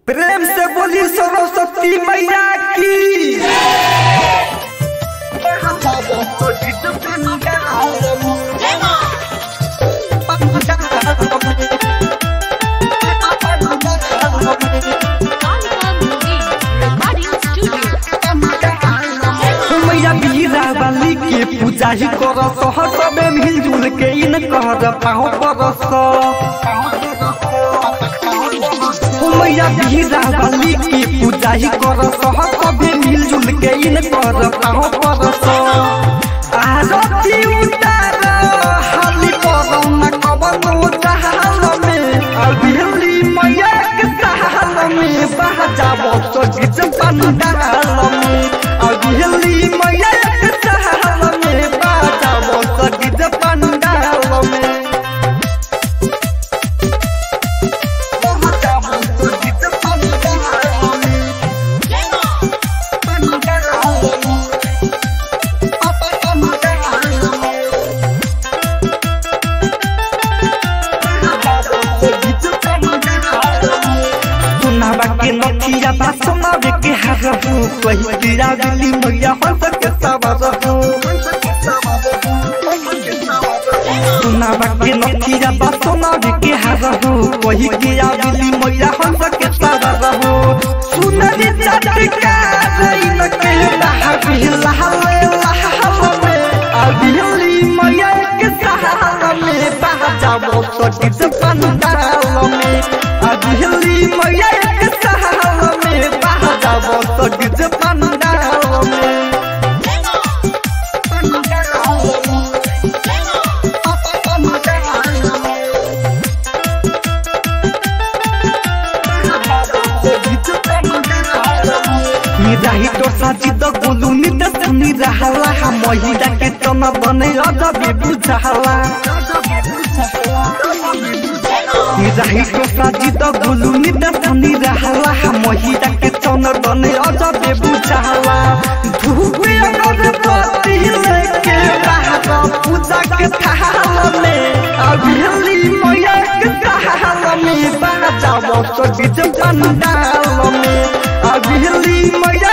प्रेम से बोली सरस्वती मैया की मैया बीरा वाली के पूजा ही कर सहर में मिलजुल के इन कर पाँव परस मैया बीरा वाली की पूजा ही कर सहर में मिलजुल के इन कर पाँव परस आरती उतार हाली परम कवन चाहल में अभिली मैया के चाहल में बहजाबो तो गीत पंडाल में अभिली मैया के चाहल में बहजाबो तो गीत पंडाल में बहजाबो तो गीत पंडाल में सुनाबा के नथिया बा सुनाबे के हरहु कही गिरा दिली मैया हंस के सवरहु सुनाबा के नथिया बा सुनाबे के हरहु कही गिरा दिली मैया हंस के सवरहु सुनरी चटका रइन के लहा बिहला हले लहा में अबिहली मैया के सहारा में बाजाबो तो डिज पंडाल में अबिहली मैया के सहारा में बाजाबो तो डिज पंडाल में निराही तो साजी तो गोलू नित सुनी रहला हम महिला के तन बने अजबे बुझाला निराही तो साजी तो गोलू नित सुनी रहला हम महिला के तन बने अजबे बुझाला धूपे अगरबत्ती लेके बाहर पूजा के थाल में अभिली मैया के थाल में बाजाबो तो डीजे पंडाल में अभिली मैया